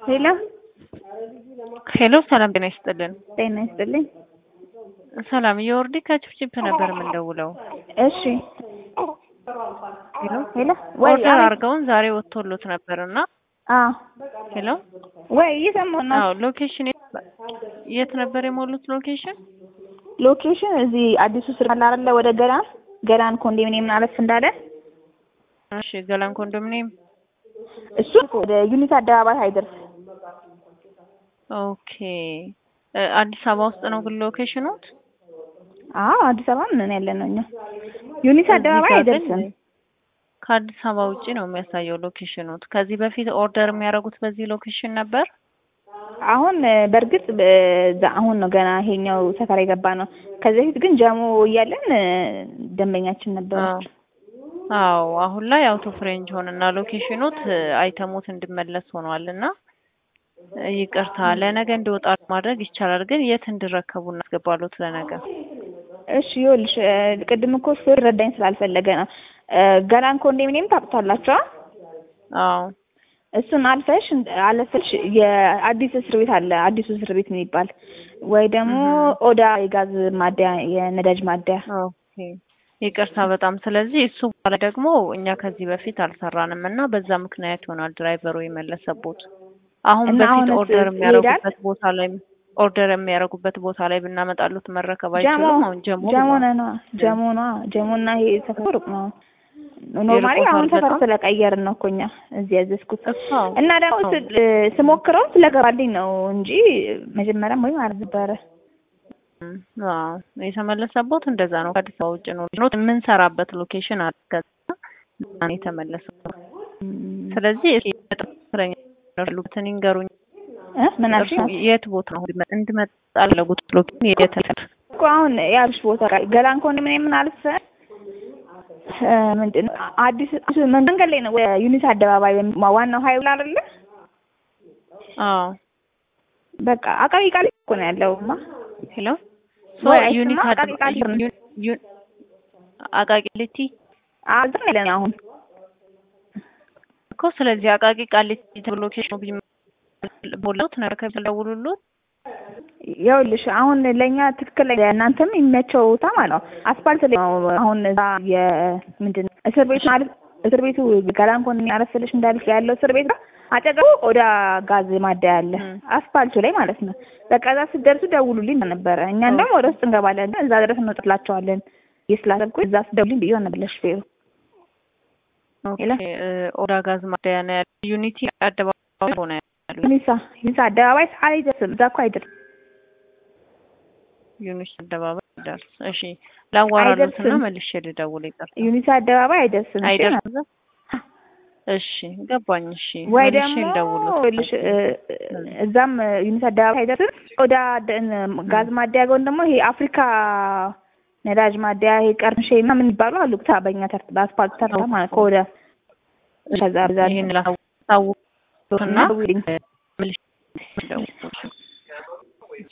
ሄሎ ሄሎ ሰላም ጤና ይስጥልን። ጤና ይስጥልኝ። ሰላም የወርዲ ከችፕችፕ ነበር የምንደውለው። እሺ ሄሎ ሄሎ ወይ ኦርደር አቤት። አድርገውን ዛሬ ወጥቶሎት ነበር እና አዎ ሄሎ ወይ እየሰማሁ ነው። አዎ ሎኬሽን የት ነበር የሞሉት ሎኬሽን? ሎኬሽን እዚህ አዲሱ ስር አለ አይደለ? ወደ ገላን ገላን ኮንዶሚኒየም አለፍ እንዳለ እሺ ገላን ኮንዶሚኒየም እሱ ወደ ዩኒት አደባባይ አይደርስ። ኦኬ እ አዲስ አበባ ውስጥ ነው ግን ሎኬሽኑት? አዎ አዲስ አበባ ምን ያለ ነው እኛ ዩኒት አደባባይ እዚህ ጋር ግን አይደርስም። ከአዲስ አበባ ውጪ ነው የሚያሳየው ሎኬሽኑት። ከዚህ በፊት ኦርደር የሚያደርጉት በዚህ ሎኬሽን ነበር? አሁን እ በእርግጥ በዛ አሁን ነው ገና ይሄኛው ሰፈር የገባ ነው። ከዚህ በፊት ግን ጀሞ እያለን እ ደንበኛችን ነበረች። አዎ አሁን ላይ አውቶ ፍሬንጅ ሆነና ሎኬሽኑት እ አይተሙት እንዲመለስ ሆኗል እና እ ይቅርታ ለነገ እንዲወጣ ማድረግ ይቻላል፣ ግን የት እንዲረከቡ እናስገባሉት ለነገ? እሺ ይኸውልሽ እ ቅድም እኮ እሱ ረዳኝ ስላልፈለገ ነው። እ ገላን ኮንዶሚኒየም ታውቁታላችሁ? አ? አዎ እሱን አልፈሽ አለፈሽ የአዲስ እስር ቤት አለ አዲሱ እስር ቤት የሚባል ወይ ደግሞ ኦዳ የጋዝ ማደያ የነዳጅ ማደያ ኦኬ ይቅርታ በጣም ስለዚህ እሱ በኋላ ደግሞ እኛ ከዚህ በፊት አልሰራንም እና በዛ ምክንያት ይሆናል ድራይቨሩ የመለሰቦት። አሁን እና በፊት አሁንስ ኦርደር ይሄዳል? የሚያደርጉበት ቦታ ላይ ኦርደር የሚያደርጉበት ቦታ ላይ ብናመጣሉት መረከብ ጀሞ አይችሉም። አሁን ጀሞ ጀሞ ብሏል። ነዋ ጀሞ ነዋ ጀሞና ይሄ ሰፈር ሩቅ ነው። ኖርማሊ ይርቆታል አሁን ሰፈር በጣም? ስለቀየርን ነው እኮ እኛ እዚህ ያዘዝኩት እኮ እና ደግሞ አዎ። ስ- እ ስሞክረው ስለገባልኝ ነው እንጂ መጀመሪያም ወይም አለ ነበረ። እም፣ አዎ የተመለሰቦት እንደዛ ነው። ከአዲስ አበባ ውጭ ነው ነው የምንሰራበት ሎኬሽን አለ። ከዛ ነው የተመለሰው። ስለዚህ እስኪ መጠረኛ ያሉበትን ይንገሩኝ። እ ምን እርሱ አልሽኝ? የት ቦታ ነው እንድመጣ ያለጉት ሎኬሽን የት ነው? እኮ አሁን ያልሽ ቦታ ጋር ገላን ኮንዶሚኒየም ምን አልፈ እ ምንድን ነው አዲስ አዲስ መንገድ ላይ ነው ወደ ዩኒት አደባባይ ወይም ዋናው ሀይል አይደለ? አዎ በቃ አቃቂ ቃል እኮ ነው ያለውማ። ሄሎ ሶ ወይ ዩኒት አይስማ፣ አድ- አቃቂ ቃሊቲ ነው። ዩ- ዩ- አቃቂ ቃሊቲ አዛ ነው ያለነው አሁን እኮ ስለዚህ አቃቂ ቃሊቲ ተብሎ ሎኬሽኑ ቢሞላው ተነረከብ ደውሉሉት። ይኸውልሽ አሁን ለእኛ ትክክል እናንተም የሚመቸው ቦታ ማለት ነው። አስፋልት ላይ ነው አሁን እዛ የምንድን ነው እስር ቤት ማለት እስር ቤቱ ገላን ኮንዶሚኒየም አረፍልሽ እንዳልሽ ያለው እስር ቤት ጋር አጠገቡ ኦዳ ጋዝ ማደያ አለ። ም። አስፋልቱ ላይ ማለት ነው። በቃ እዛ ስትደርሱ ደውሉልኝ ነበረ። እኛ እንደውም ወደ ውስጥ እንገባለን፣ እዛ ድረስ እንወጥላቸዋለን። ስላሰብኩ እዛ ስደውልኝ ብዬ ነበር ለሹፌሩ። ኦኬ ሄሎ? እ ኦዳ ጋዝ ማደያ ነው ያለው። ዩኒቲ አደባባይ ሆነ ያለው ዩኒሳ ዩኒሳ አደባባይ አይደርስም። እዛ እኮ አይደርስም። ዩኒቲ አደባባይ ይደርስ። እሺ ላዋራሉትና አይደርስም። መልሼ ልደውል ይቅርታ። ዩኒሳ አደባባይ አይደርስም። እሺ? አይደርስም። እሺ ገባኝ። እሺ ወይ መልሼ ደግሞ ልደውል። ይኸውልሽ እ እዛም ዩኒት አደባባይ አይደርስም። ወደ ጋዝ ማደያ ጎን ደግሞ ይሄ አፍሪካ ነዳጅ ማደያ ይሄ ቀርምሼ ምናምን የሚባሉ አሉ። ብቻ በእኛ ተርት በአስፋልት ተርታ ማለት ከወደ ከዛ ብዛ ይሄን ላሳውቅና ደውይልኝ። መልሼ ልደውል።